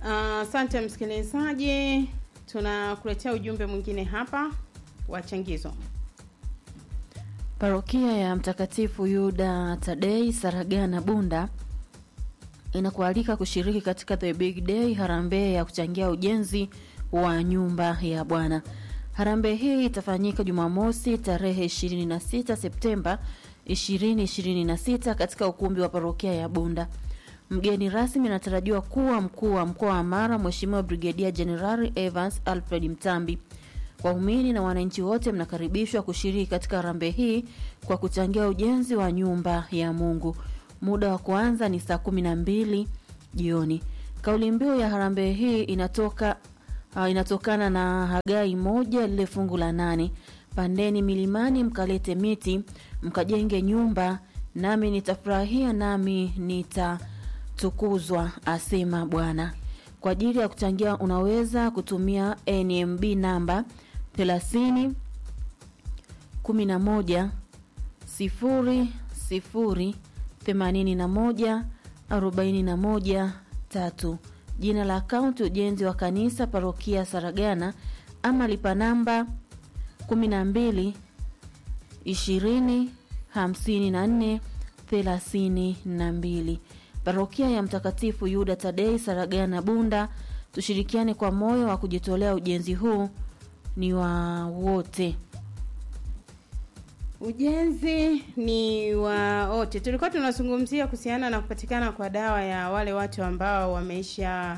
Asante msikilizaji, tunakuletea ujumbe mwingine hapa wa changizo. Parokia ya Mtakatifu Yuda Tadei Saragana Bunda inakualika kushiriki katika The Big Day harambee ya kuchangia ujenzi wa nyumba ya Bwana. Harambee hii itafanyika Jumamosi tarehe 26 Septemba 2026 katika ukumbi wa parokia ya Bunda. Mgeni rasmi anatarajiwa kuwa mkuu wa mkoa wa Mara, Mheshimiwa Brigedia Jenerali Evans Alfred Mtambi. Waumini na wananchi wote mnakaribishwa kushiriki katika harambee hii kwa kuchangia ujenzi wa nyumba ya Mungu. Muda wa kuanza ni saa kumi na mbili jioni. Kauli mbiu ya harambee hii inatoka uh, inatokana na Hagai moja lile fungu la nane, pandeni milimani mkalete miti mkajenge nyumba, nami nitafurahia, nami nitatukuzwa, asema Bwana. Kwa ajili ya kuchangia unaweza kutumia NMB namba 30 11 0 0 81 41 3. Jina la akaunti ujenzi wa kanisa parokia Saragana, ama lipa namba 12 20 54 32. Parokia ya Mtakatifu Yuda Tadei Saragana Bunda, tushirikiane kwa moyo wa kujitolea. Ujenzi huu ni wa wote. Ujenzi ni wa wote. Tulikuwa tunazungumzia kuhusiana na kupatikana kwa dawa ya wale watu ambao wameisha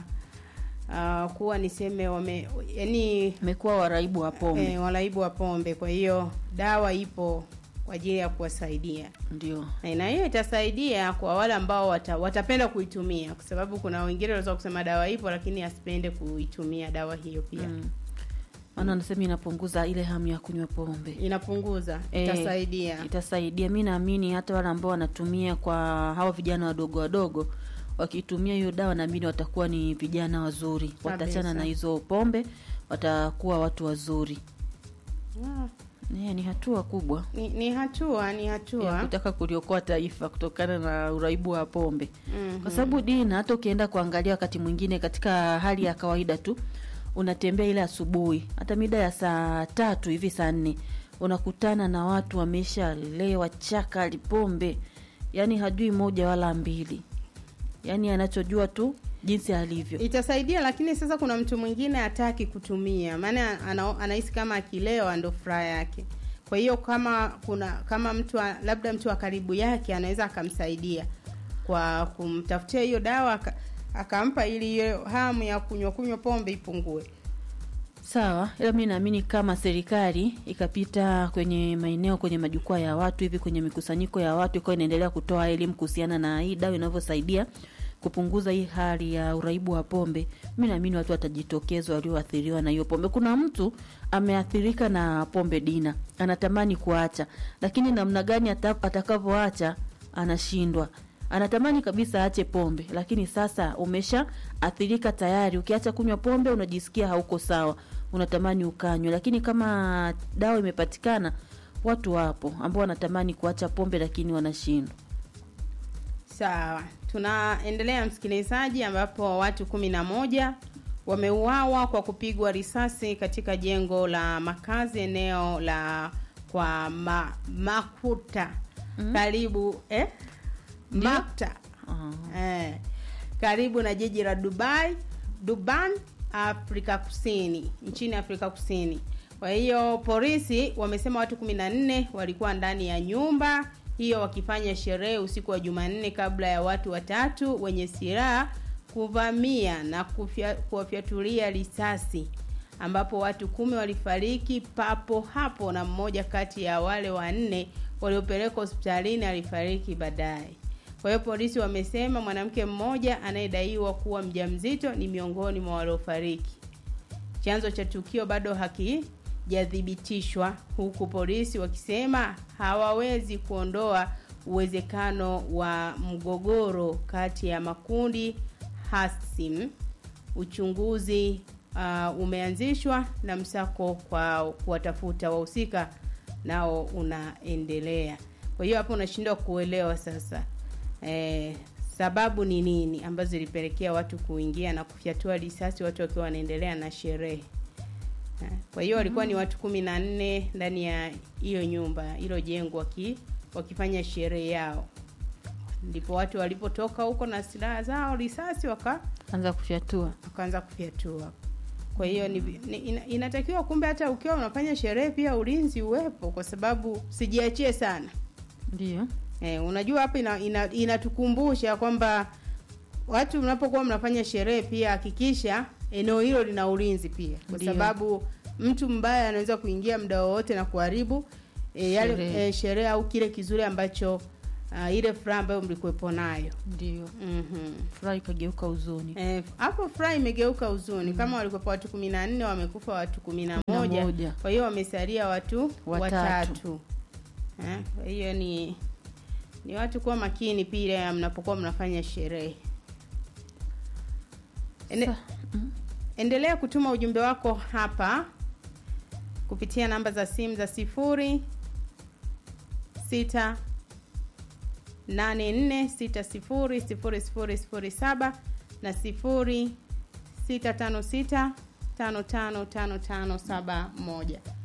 uh, kuwa niseme wame yani Imekuwa waraibu wa pombe eh, walaibu wa pombe. Kwa hiyo dawa ipo kwa ajili ya kuwasaidia ndio Eh, na hiyo itasaidia kwa wale ambao wata, watapenda kuitumia, kwa sababu kuna wengine wanaweza kusema dawa ipo lakini asipende kuitumia dawa hiyo pia Mm. maana anasema inapunguza ile hamu ya kunywa pombe. inapunguza, Eh, itasaidia. Itasaidia. Mi naamini hata wale ambao wanatumia kwa hawa vijana wadogo wadogo, wakitumia hiyo dawa, naamini watakuwa ni vijana wazuri, watachana na hizo pombe, watakuwa watu wazuri. Ah, Yeah, ni hatua kubwa ni, ni hatua ni ya hatua kutaka kuliokoa taifa kutokana na uraibu wa pombe Mhm. kwa sababu dina, hata ukienda kuangalia wakati mwingine katika hali ya kawaida tu, unatembea ile asubuhi, hata mida ya saa tatu hivi saa nne unakutana na watu wameshalewa chaka lipombe, yani hajui moja wala mbili, yani anachojua tu jinsi alivyo. itasaidia, lakini sasa kuna mtu mwingine hataki kutumia, maana ana- anahisi kama akilewa ndo furaha yake. Kwa hiyo kama kuna kama mtu wa- labda mtu wa karibu yake anaweza akamsaidia kwa kumtafutia hiyo dawa aka- akampa, ili hiyo hamu ya kunywa kunywa pombe ipungue. Sawa, ila mi naamini kama serikali ikapita kwenye maeneo, kwenye majukwaa ya watu hivi, kwenye mikusanyiko ya watu, ikawa inaendelea kutoa elimu kuhusiana na hii dawa inavyosaidia kupunguza hii hali ya uraibu wa pombe, mi naamini watu watajitokeza walioathiriwa na hiyo pombe. Kuna mtu ameathirika na pombe dina, anatamani kuacha, lakini namna gani ata- atakavyoacha anashindwa anatamani kabisa aache pombe, lakini sasa umesha athirika tayari. Ukiacha kunywa pombe unajisikia hauko sawa, unatamani ukanywe, lakini kama dawa imepatikana, watu wapo ambao wanatamani kuacha pombe lakini wanashindwa. Sawa, tunaendelea msikilizaji, ambapo watu kumi na moja wameuawa kwa kupigwa risasi katika jengo la makazi eneo la kwa ma, Makuta karibu eh? Ndio. Makta Ah, eh, karibu na jiji la Dubai Durban, Afrika Kusini, nchini Afrika Kusini. Kwa hiyo polisi wamesema watu kumi na nne walikuwa ndani ya nyumba hiyo wakifanya sherehe usiku wa Jumanne kabla ya watu watatu wenye silaha kuvamia na kufya- kuwafyatulia risasi ambapo watu kumi walifariki papo hapo na mmoja kati ya wale wanne waliopelekwa hospitalini alifariki baadaye. Kwa hiyo polisi wamesema mwanamke mmoja anayedaiwa kuwa mjamzito ni miongoni mwa waliofariki. Chanzo cha tukio bado hakijathibitishwa, huku polisi wakisema hawawezi kuondoa uwezekano wa mgogoro kati ya makundi hasimu. Uchunguzi uh, umeanzishwa na msako kwa kuwatafuta wahusika nao unaendelea. Kwa hiyo hapo unashindwa kuelewa sasa eh, sababu ni nini ambazo zilipelekea watu kuingia na kufyatua risasi watu wakiwa wanaendelea na sherehe. Eh, Kwa hiyo walikuwa ni watu kumi na nne ndani ya hiyo nyumba, hilo jengo waki, wakifanya sherehe yao, ndipo watu walipotoka huko na silaha zao, risasi waka anza kufyatua wakaanza kufyatua. Kwa hiyo ni, ni, ina, inatakiwa kumbe hata ukiwa unafanya sherehe pia ulinzi uwepo, kwa sababu sijiachie sana. ndio Eh, unajua hapa ina, ina, inatukumbusha kwamba watu mnapokuwa mnafanya sherehe pia hakikisha eneo hilo lina ulinzi pia, kwa Ndiyo. sababu mtu mbaya anaweza kuingia muda wowote na kuharibu e, yale Sherehe. e, sherehe au kile kizuri ambacho uh, ile furaha ambayo mlikuwepo nayo. ndio Mhm. furaha ikageuka huzuni Eh, hapo furaha imegeuka huzuni. Kama walikuwepo watu kumi na nne wamekufa watu kumi na Kumi na moja moja. kwa hiyo wamesalia watu Watatu. watatu. Eh, Kwa hiyo ni ni watu kuwa makini pia mnapokuwa mnafanya sherehe. Ende, Sa- mm. endelea kutuma ujumbe wako hapa kupitia namba za simu za sifuri sita nane nne sita sifuri sifuri sifuri sifuri saba na sifuri sita tano sita tano tano tano tano saba moja.